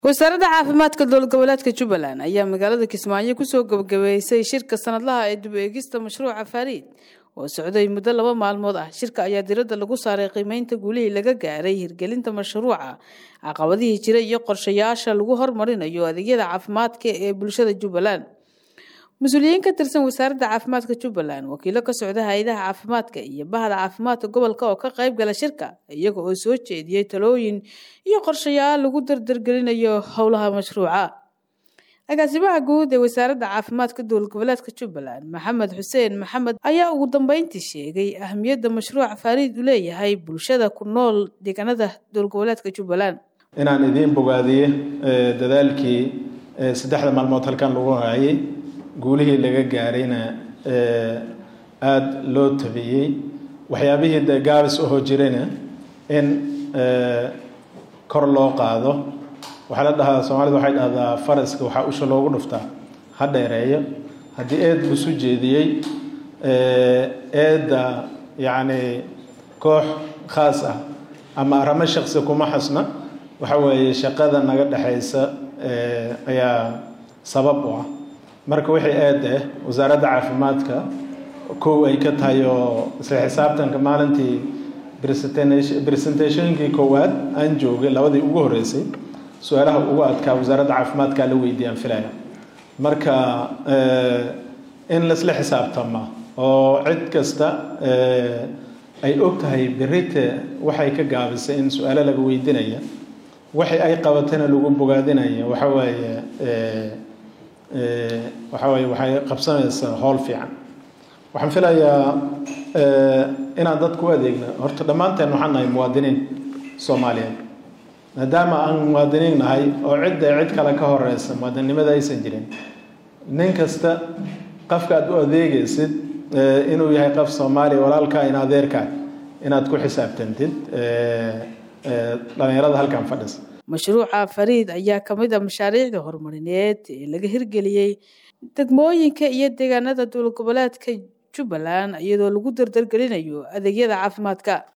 wasaaradda caafimaadka dowlad goboleedka jubbaland ayaa magaalada kismaayo kusoo gabagabeysay shirka sanadlaha ee dib eegista mashruuca fariid oo socday muddo laba maalmood ah shirka ayaa diradda lagu saaray qiimeynta guulihii laga gaaray hirgelinta mashruuca caqabadihii jira iyo qorshayaasha lagu hormarinayo adeegyada caafimaadka ee bulshada jubbaland mas-uuliyiin ka tirsan wasaaradda caafimaadka jubbaland wakiilo ka socda hay-adaha caafimaadka iyo bahda caafimaadka gobolka oo ka qayb gala shirka iyaga oo soo jeediyey talooyin iyo qorshayaal lagu dardargelinayo howlaha mashruuca agaasimaha guud ee wasaaradda caafimaadka dowlad goboleedka jubbaland maxamed xuseen maxamed ayaa ugu dambeyntii sheegay ahamiyadda mashruuca faariid u leeyahay bulshada ku nool deegaanada dowlad goboleedka jubbaland inaan idiin bogaadiye dadaalkii saddexda maalmood halkan lagu hayay guulihii laga gaarayna aada loo tabiyey waxyaabihii de gaabis ahoo jirayna in kor loo qaado waxaa la dhahaa soomaalida waxay dhahdaa faraska waxaa usha loogu dhuftaa ha dheereeyo haddii eed busu jeediyey eedda yacni koox khaas ah ama aramo shaksi kuma xasna waxa weeye shaqada naga dhexaysa ayaa sabab u ah marka wixii eed ah wasaaradda caafimaadka kow ay ka tahay oo isla xisaabtanka maalintii presentationkii koowaad aan joogay labadii ugu horreysay su-aalaha ugu adkaa wasaaradda caafimaadkaa la weydiiyaan filaya marka in laisla xisaabtama oo cid kasta ay og tahay berite waxay ka gaabisay in su-aalo laga weydiinaya waxay ay qabatayna lagu bogaadinaya waxa waaye waxa waaye waxay qabsanaysaa howl fiican waxaan filayaa inaan dadku u adeegno horta dhammaanteen waxaan nahay muwaadiniin soomaaliyeed maadaama aan muwaadiniin nahay oo cidda cid kale ka horeysa muwaadinnimada aysan jirin nin kasta qofka aad u adeegaysid inuu yahay qof soomaaliya walaalkaa in adeerkaa inaad ku xisaabtantid dhalinyarada halkan fadhisa mashruuca fariid ayaa ka mid a mashaariicda horumarineed ee laga hirgeliyey degmooyinka iyo deegaanada dowlad goboleedka jubbaland iyadoo lagu dardargelinayo adeegyada caafimaadka